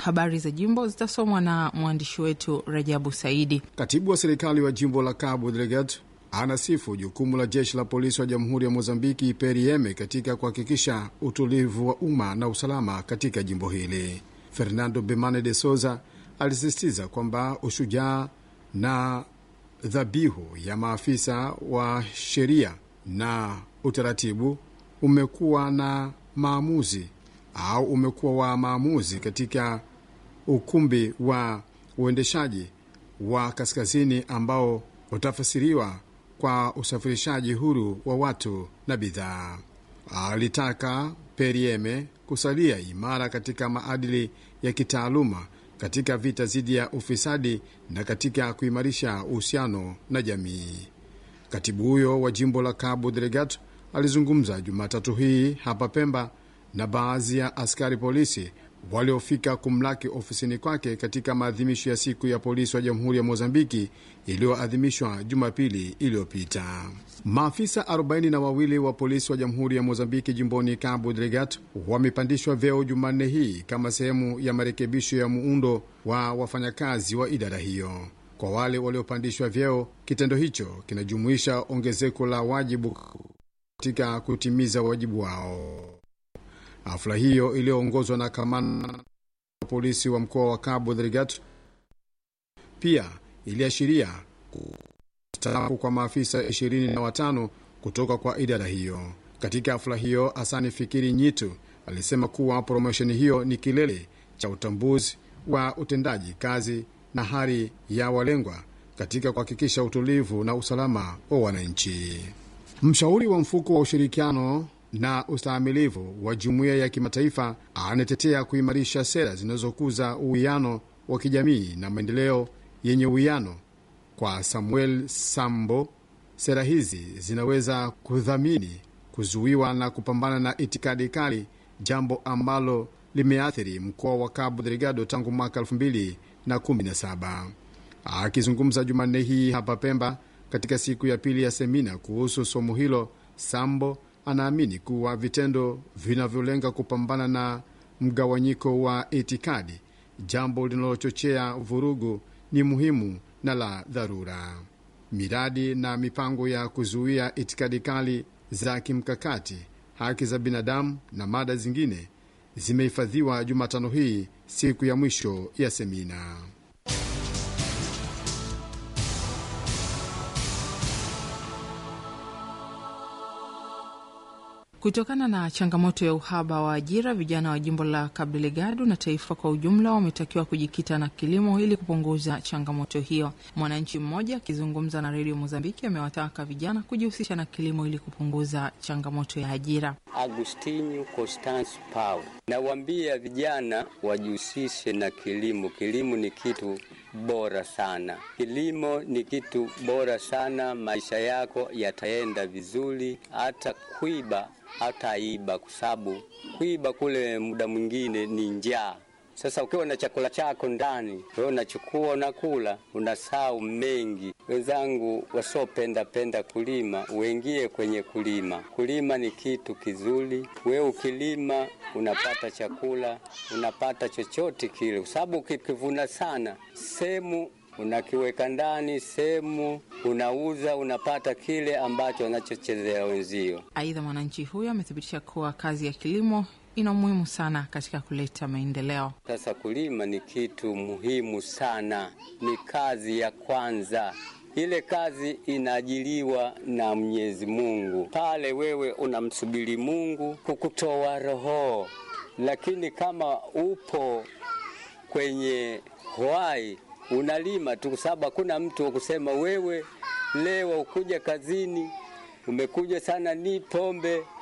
habari za jimbo zitasomwa na mwandishi wetu Rajabu Saidi. Katibu wa serikali wa jimbo la Cabo Delgado anasifu jukumu la jeshi la polisi wa jamhuri ya Mozambiki PRM katika kuhakikisha utulivu wa umma na usalama katika jimbo hili. Fernando Bemane de Souza alisisitiza kwamba ushujaa na dhabihu ya maafisa wa sheria na utaratibu umekuwa na maamuzi au umekuwa wa maamuzi katika ukumbi wa uendeshaji wa kaskazini ambao utafasiriwa kwa usafirishaji huru wa watu na bidhaa. Alitaka Perieme kusalia imara katika maadili ya kitaaluma katika vita dhidi ya ufisadi na katika kuimarisha uhusiano na jamii. Katibu huyo wa jimbo la Cabo Delgado alizungumza Jumatatu hii hapa Pemba na baadhi ya askari polisi waliofika kumlaki ofisini kwake katika maadhimisho ya siku ya polisi wa jamhuri ya Mozambiki iliyoadhimishwa Jumapili iliyopita. Maafisa arobaini na wawili wa polisi wa jamhuri ya Mozambiki jimboni Cabo Delgado wamepandishwa vyeo Jumanne hii kama sehemu ya marekebisho ya muundo wa wafanyakazi wa idara hiyo. Kwa wale waliopandishwa vyeo, kitendo hicho kinajumuisha ongezeko la wajibu katika kutimiza wajibu wao. Hafla hiyo iliyoongozwa na kamanda wa polisi wa mkoa wa Cabo Delgado pia iliashiria kustaafu kwa maafisa ishirini na watano kutoka kwa idara hiyo. Katika hafla hiyo, Hasani Fikiri Nyitu alisema kuwa promosheni hiyo ni kilele cha utambuzi wa utendaji kazi na hali ya walengwa katika kuhakikisha utulivu na usalama wa wananchi. Mshauri wa mfuko wa ushirikiano na ustahimilivu wa jumuiya ya kimataifa anatetea kuimarisha sera zinazokuza uwiano wa kijamii na maendeleo yenye uwiano. Kwa Samuel Sambo, sera hizi zinaweza kudhamini kuzuiwa na kupambana na itikadi kali, jambo ambalo limeathiri mkoa wa Cabo Delgado tangu mwaka 2017. Akizungumza Jumanne hii hapa Pemba katika siku ya pili ya semina kuhusu somo hilo, Sambo anaamini kuwa vitendo vinavyolenga kupambana na mgawanyiko wa itikadi, jambo linalochochea vurugu, ni muhimu na la dharura. Miradi na mipango ya kuzuia itikadi kali za kimkakati, haki za binadamu na mada zingine zimehifadhiwa Jumatano hii, siku ya mwisho ya semina. Kutokana na changamoto ya uhaba wa ajira, vijana wa jimbo la Cabo Delgado na taifa kwa ujumla wametakiwa kujikita na kilimo ili kupunguza changamoto hiyo. Mwananchi mmoja akizungumza na redio Mozambiki amewataka vijana kujihusisha na kilimo ili kupunguza changamoto ya ajira. Agustinho Constance Pau, nawaambia vijana wajihusishe na kilimo. Kilimo ni kitu bora sana, kilimo ni kitu bora sana. Maisha yako yataenda vizuri, hata kuiba hata iba, kwa sababu kuiba kule muda mwingine ni njaa. Sasa ukiwa na chakula chako ndani, wewe unachukua unakula, unasahau mengi. Wenzangu wasiopenda penda kulima, uingie kwenye kulima. Kulima ni kitu kizuri. Wewe ukilima unapata chakula, unapata chochote kile, kwa sababu ukikivuna sana sehemu unakiweka ndani, sehemu unauza, unapata kile ambacho wanachochezea wenzio. Aidha, mwananchi huyo amethibitisha kuwa kazi ya kilimo ina umuhimu sana katika kuleta maendeleo. Sasa kulima ni kitu muhimu sana, ni kazi ya kwanza. Ile kazi inaajiliwa na Mwenyezi Mungu, pale wewe unamsubiri Mungu kukutoa roho, lakini kama upo kwenye hwai unalima tu, kwa sababu hakuna mtu wa kusema wewe leo ukuja kazini umekuja sana ni pombe